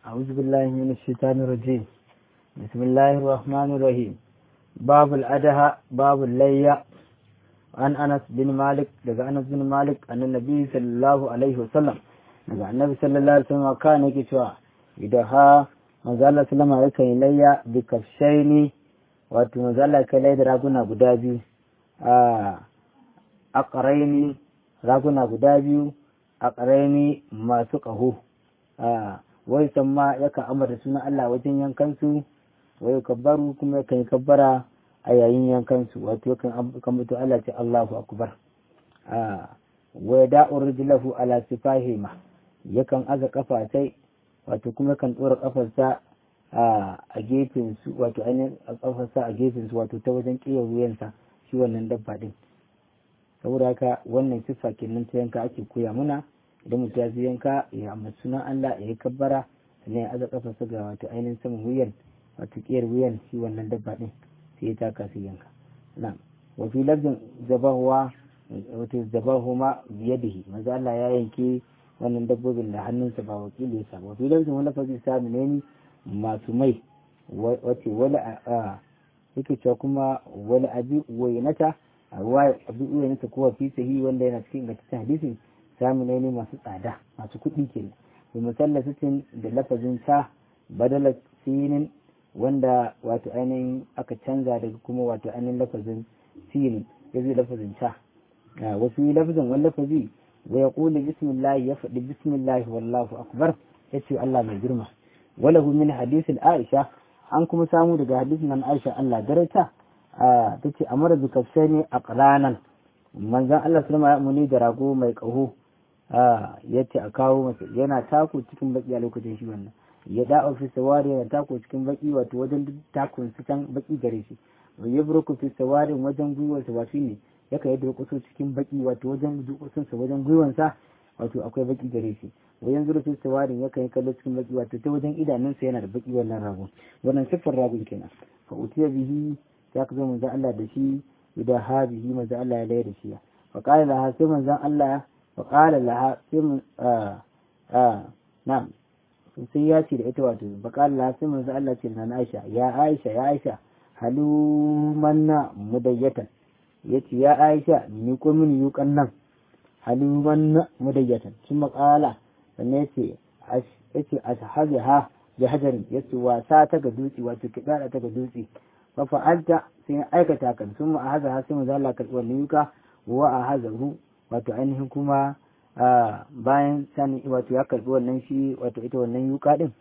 أعوذ بالله من الشيطان الرجيم بسم الله الرحمن الرحيم باب الأدهى باب الليا عن أنس بن مالك daga Anas bin Malik annan Nabi sallallahu alaihi wasallam daga Annabi sallallahu alaihi wasallam kana yake cewa idan ha manzo Allah sallama yake yin layya bi kafshaini wato manzo Allah kai layya da raguna guda biyu a aqraini raguna guda biyu aqraini masu qaho a wai samma yakan amata sunan Allah wajen yankansu wai kabbaru kuma yakan yi kabbara a yayin yankansu wato yakan mutu Allah ce Allahu akbar a wai da'ur rijlahu ala sifahima yakan aza kafa sai wato kuma yakan dora kafarsa a gefen su wato ainihin kafarsa a gefen su wato ta wajen kiyar wuyansa shi wannan dabba din saboda haka wannan siffa kenan ta yanka ake koya muna idan mutum ya yanka ya amma sunan Allah ya yi kabbara sannan ya aza kafarsa ga wato ainihin saman wuyan wato kiyar wuyan shi wannan dabba din sai ya taka su yanka na wa fi lafzin zabahuwa wato zabahuma biyadihi maza Allah ya yanke wannan dabbobin da hannunsa ba wakili sa wa fi lafzin wani lafazi sami ne masu mai wace wani a yake cewa kuma wani abi wayanata a ruwa abi wayanata kowa fi sahi wanda yana cikin ingantaccen hadisin sami ne masu tsada masu kuɗi kenan bi musallasatin da lafazin ta badala sinin wanda wato ainihin aka canza daga kuma wato ainihin lafazin sinin ya zai lafazin ta wasu yi lafazin wani lafazi wa ya ƙuli bismillah ya faɗi bismillah wallahu akbar ya ce Allah mai girma walahu min hadisin Aisha an kuma samu daga hadisin nan Aisha Allah darata ta ce amara bi kafsani aqlanan manzon Allah sallama ya muni da rago mai ƙaho ya ce a kawo masa yana tako cikin baki a lokacin shi wannan ya da ofis sawari yana tako cikin baki wato wajen takun su can baki gare shi ya burku fi sawari wajen gwiwar sa wasu ne yaka yadda kuso cikin baki wato wajen dukusun sa wajen gwiwar sa wato akwai baki gare shi wajen zuru fi sawari yaka yi kallo cikin baki wato ta wajen idanun sa yana da baki wannan rago wannan siffar ragon kenan fa utiya bihi ya ka zo manzon Allah da shi idan ha bihi manzon Allah ya layar da shi fa qala laha sai manzon Allah فقال لها سم آه آه نعم sai ya ce da ita wato bakal la sai manzo Allah ce na Aisha ya Aisha ya Aisha halu manna mudayyatan yace ya Aisha ni ko min yukan nan halu manna mudayyatan sun makala sannan yace yace ashabiha bi hajarin yace wasa ta ga dutse wato kidara ta ga dutse fa fa'alta sai aikata kan sun ma haza sai manzo Allah karbi wannan yuka wa a hazahu wato ainihin kuma bayan sani wato ya karbi wannan shi wato ita wannan yuka din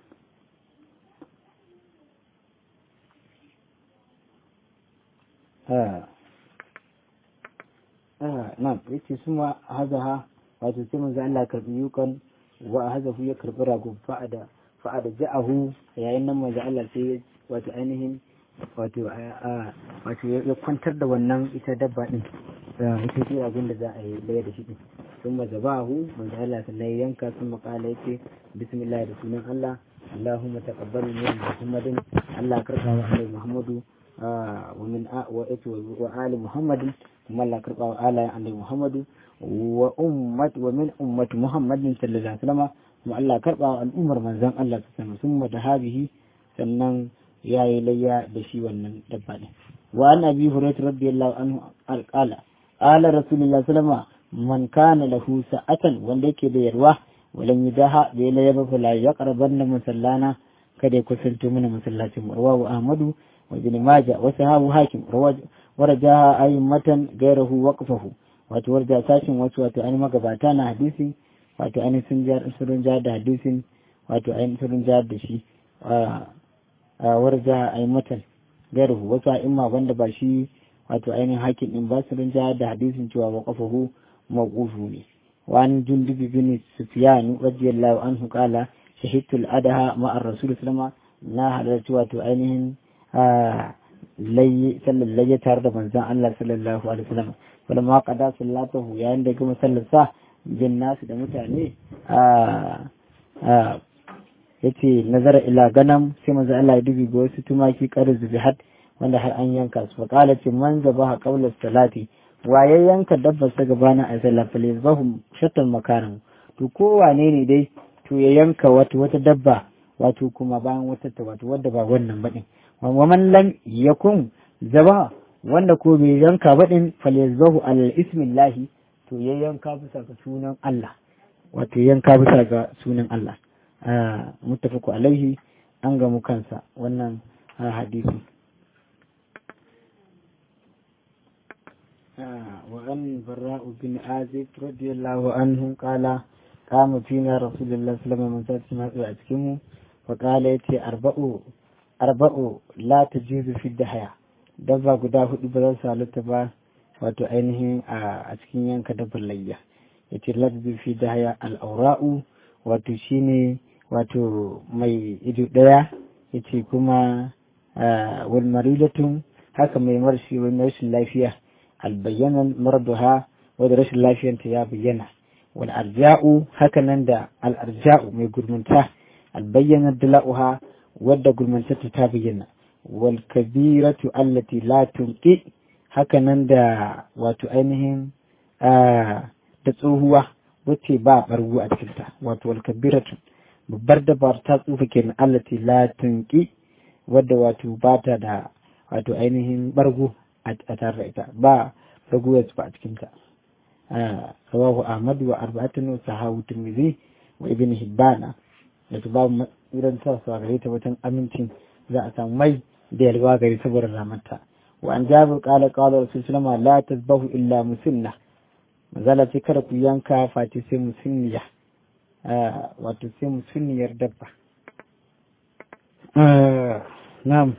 na yace su ma hazaha wato sai manzo Allah karbi yukan wa hazahu ya karbi rago fa'ada fa'ada ja'ahu yayin nan manzo Allah sai wato ainihin wato wato ya kwantar da wannan ita dabba din ita ce abin da za a yi daya da shi din sun mazabahu manzo Allah sannan yanka sun makala yake bismillah da sunan Allah Allahumma taqabbal min Muhammadin Allah karba wa alai Muhammadu wa min wa wa ali Muhammadin kuma Allah karba wa ala alai Muhammadu wa ummat wa min ummat Muhammadin sallallahu alaihi wasallam kuma Allah karba wa al'ummar manzon Allah sallallahu alaihi wasallam da habihi sannan yayi layya da shi wannan dabba din wa an abi hurairah radiyallahu anhu alqala ala rasulullah sallama man kana lahu sa'atan wanda yake da yarwa walan yudaha da ya yaba fala ya qarban da musallana kada ya kusanto mana masallacin rawahu ahmadu wa ibn majah wa sahabu hakim wa rajaha ayyamatan gairahu waqfahu wato warja sashin wasu wato an magabata na hadisi wato an sun jar sun jar da hadisin wato an sun jar da shi warja ayyamatan gairahu wasu a'imma wanda ba shi wato ainihin hakim din ba su rinja da hadisin cewa wa kafahu mawqufu ne wa an jundubi bin sufyan radiyallahu anhu qala shahidtu al-adaha ma'a rasul sallama na halarci wato ainihin layi sallallahu tare da manzon Allah sallallahu alaihi wasallam wala ma qada sallatahu yayin da kuma sallarsa bin nasu da mutane yace nazara ila ganam sai manzon Allah ya dubi ga wasu tumaki qarzu bihat wanda har an yanka su faƙala ce man zaba a ƙaular salati waye yanka dabbar sa gabanin a sallah fa yazbahu shattan makaran to ko wane ne dai to ya yanka wata wata dabba wato kuma bayan wata ta wato wadda ba wannan baɗin wa man lam yakun zaba wanda ko bai yanka baɗin falyazbahu alal ismillahi to ya yanka bisa ga sunan Allah wato yanka bisa ga sunan Allah muttafaku alaihi an gamu kansa wannan hadisi وعن براء بن عازب رضي الله عنه قال قام فينا رسول الله صلى الله عليه وسلم من سات أتكمه وقال يتي أربع أربع لا تجوز في الدحية dabba guda hudu ba za su halitta ba wato ainihin a cikin yanka dabbar layya ya ce ladbi fi dahaya al'aura'u wato shine wato mai ido daya ya ce kuma wal maridatun haka mai marshi wani rashin lafiya albayyanan marduha wadda rashin lafiyanta ya bayyana wal arja'u haka nan da al arja'u mai gurmunta albayyanar dala'uha wadda gurmuntarta ta bayyana wal kabiratu allati la tunqi haka nan da wato ainihin da tsohuwa wacce ba bargu a cikinta wato wal kabiratu babbar dabar ta tsufa kenan allati la tunqi wadda wato ba ta da wato ainihin bargo a tare da ita ba raguwar ba a cikinta rawahu ahmadu wa arba'atun wa sahahu tirmidhi wa ibn hibbana da su babu irin sa su gare ta wajen amincin za a samu mai da yalwa gari saboda ramanta wa an jabir qala qala rasul sallama la tazbahu illa musinna mazala ce kada ku yanka fati sai musinniya wato sai musinniyar dabba na'am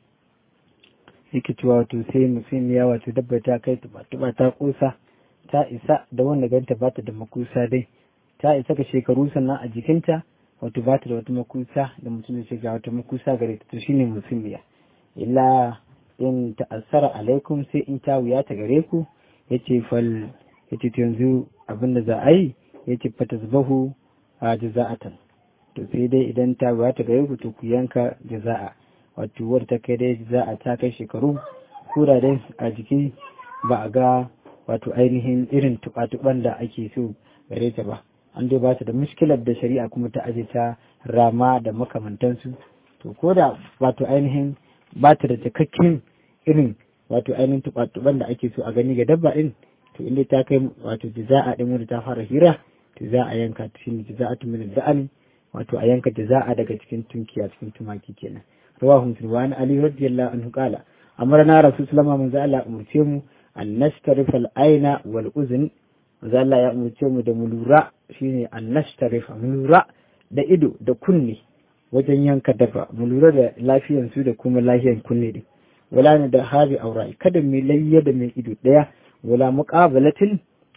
yake cewa wato sai musinniya wato dabba ta kai tuba ta kusa ta isa da wanda ganta ba ta da makusa dai ta isa ka shekaru sannan a jikinta wato ba ta da wata makusa da mutum da ga wata makusa gare ta to shine musulmiya illa in ta'assara alaikum sai in ta wuya ta gare ku yace fal yace to yanzu abin da za a yi yace fatazbahu a jaza'atan to sai dai idan ta wuya ta gare ku to ku yanka jaza'a wato wadda ta kai dai jaza'a ta kai shekaru kura dai a jiki ba a ga wato ainihin irin tuba-tuban da ake so gare ta ba an dai ba ta da muskilar da shari'a kuma ta aje ta rama da makamantansu to ko da wato ainihin ba ta da cikakken irin wato ainihin tuba-tuban da ake so a gani ga dabba din to inda ta kai wato jaza'a din wanda ta fara hira to za a yanka ta shine jaza'atu min da'ani wato a yanka jaza'a daga cikin tunkiya cikin tumaki kenan rawahu muslim wa ali radiyallahu anhu qala amarna rasul sallallahu alaihi wasallam Allah umurce mu an nashtarif al-aina wal uzn Allah ya umurce mu da mu lura shine an nashtarif mu lura da ido da kunne wajen yanka dafa mu lura da lafiyan su da kuma lafiyan kunne din wala ne da habi aurai kada mu layya da mai ido daya wala muqabalatin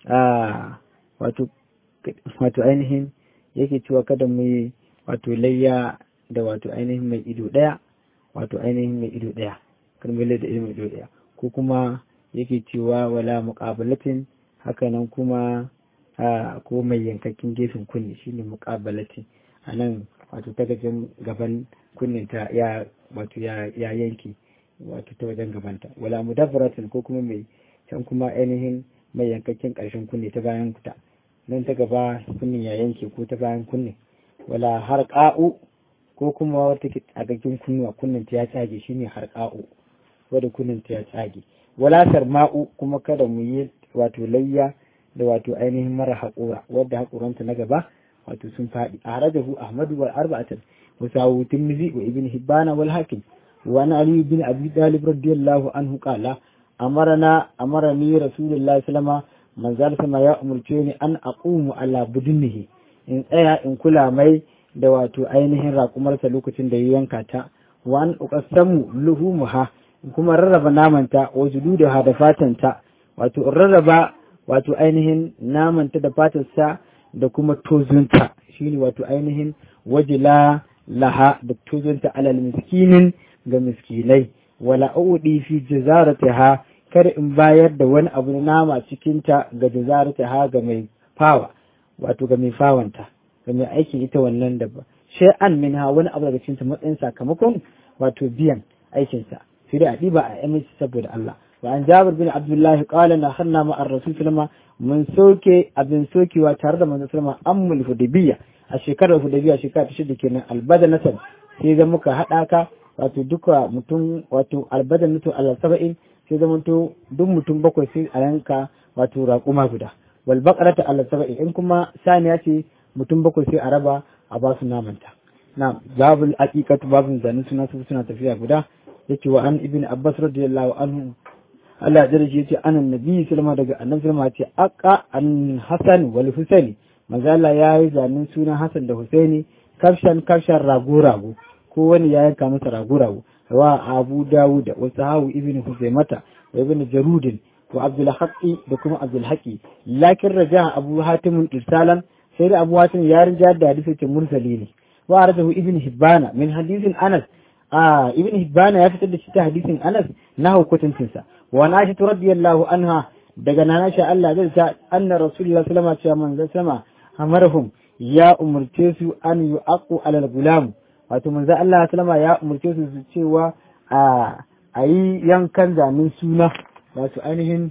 a wato wato ainihin yake cewa kada mu yi wato layya da wato ainihin mai ido daya wato ainihin mai ido daya kada mu layya da mai ido daya ko kuma yake cewa wala muqabalatin hakanan kuma ko mai yankakin gefen kunne shine muqabalatin anan wato ta gajen gaban kunnen ta ya wato ya yanki wato ta wajen gabanta wala mudabbaratin ko kuma mai can kuma ainihin mai yankakin karshen kunne ta bayan kuta nan ta gaba kunnen ya yanke ko ta bayan kunne wala harqa'u ko kuma wata tsagaggin kunnuwa kunnen ta ya tsage shine harqa'u wadda kunnen ta ya tsage wala sarma'u kuma kada mu yi wato layya da wato ainihin mara haƙura wadda haƙuranta na gaba wato sun faɗi a harajahu ahmadu wal arba'atan wa sawu tirmizi wa ibn hibbana wal hakim wa ana ali ibn abi talib radiyallahu anhu qala amarna amarani rasulullahi sallama manzal sama ya umurce ni an aqumu ala budunihi in tsaya in kula mai da wato ainihin raƙumarsa lokacin da ya yanka ta wa an uqassamu luhumuha kuma rarraba namanta wa jududaha da fatanta wato rarraba wato ainihin namanta da fatarsa da kuma tozunta shine wato ainihin wajila laha da tozunta alal miskinin ga miskinai wala audi fi jazaratiha kar in bayar da wani abu na nama cikinta ga jazaratiha ga mai fawa wato ga mai fawanta ga mai aikin ita wannan da ba shay'an minha wani abu daga cikin matsayin sakamakon wato biyan aikinsa sai dai a ɗiba a aminci saboda Allah wa an jabir bin abdullah qala na hanna ma ar rasul sallama mun soke abin sokewa tare da manzon sallama ammul hudaybiya a shekarar hudaybiya shekara ta shida kenan albadanatan sai zama muka haɗa ka wato duka mutum wato albadanatu ala saba'in sai zama to duk mutum bakwai sai a yanka wato raƙuma guda wal baqarata ala saba'in in kuma saniya ce mutum bakwai sai a raba a ba su namanta na babul aqiqatu babun zanin suna su suna tafiya guda yace wa an ibn abbas radiyallahu anhu Allah ya shi yace anan nabi sallama daga annabi sallama ce aqa an hasan wal husaini manzo Allah ya yi zanen sunan hasan da husaini kafshan kafshan rago rago ko wani ya yanka masa rago rago wa abu dawud wa sahawu ibn huzaimata wa ibn jarudin wa abdul haqi da kuma abdul haqi lakin raja abu hatim irsalan sai da abu hatim ya rinja da hadisi ce mursali ne wa aradahu ibn hibbana min hadisin anas a ibn hibbana ya fitar da shi ta hadisin anas na hukuncin sa wa nashi radiyallahu anha daga nana sha Allah zai ta anna rasulullahi sallallahu alaihi wasallam manzo sama amarhum ya umurce su an yu'aqu alal gulam wato manzo Allah sallama ya umurce su su cewa a ayi yankan zanen suna wato ainihin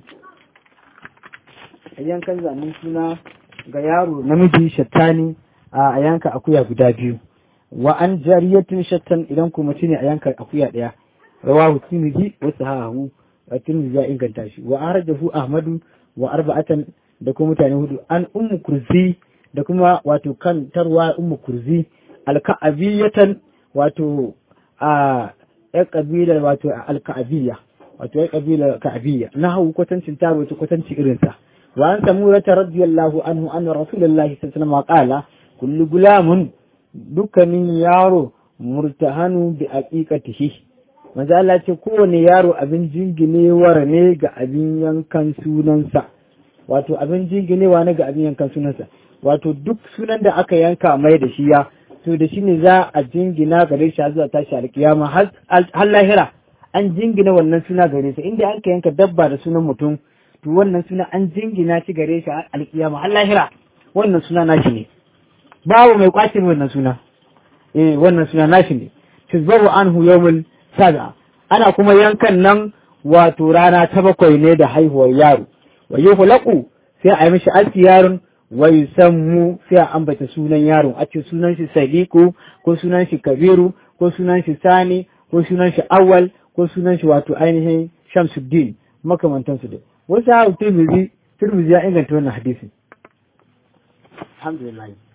yankan zanen suna ga yaro namiji shattani a yanka akuya guda biyu wa an jariyatin shattan idan kuma ne a yanka akuya daya rawahu tirmidhi wa sahahu tirmidhi ya inganta shi wa arjahu ahmadu wa arba'atan da kuma mutane hudu an ummu kurzi da kuma wato kan tarwa ummu kurzi alka'abiyatan wato a ya kabilar wato alka'abiyya wato ya kabilar ka'abiyya na hau kwatancin ta wato kwatanci irinsa wa an samu rata radiyallahu anhu anna rasulullahi sallallahu alaihi wasallam qala kullu gulamun dukkanin yaro murtahanu bi aqiqatihi manzo Allah ce kowane yaro abin jinginewar ne ga abin yankan sunansa wato abin jinginewa ne ga abin yankan sunansa wato duk sunan da aka yanka mai da shi ya to da shi ne za a jingina gare shi zuwa tashi alkiyama har lahira an jingina wannan suna gare sa inda aka yanka dabba da sunan mutum to wannan suna an jingina shi gare shi alkiyama har lahira wannan suna nashi ne babu mai kwace wannan suna eh wannan suna nashi ne tuzbaru anhu yawmul sab'a ana kuma yankan nan wato rana ta bakwai ne da haihuwar yaro wa yuhlaqu sai a yi mishi aski yaron wai sammu sai a ambata sunan yaron a ce sunan shi sadiku ko sunan shi kabiru ko sunan shi sani ko sunan shi awwal ko sunan shi wato ainihin shamsuddin makamantan su dai wasu hau turmizi turmizi ya inganta wannan hadisi alhamdulillah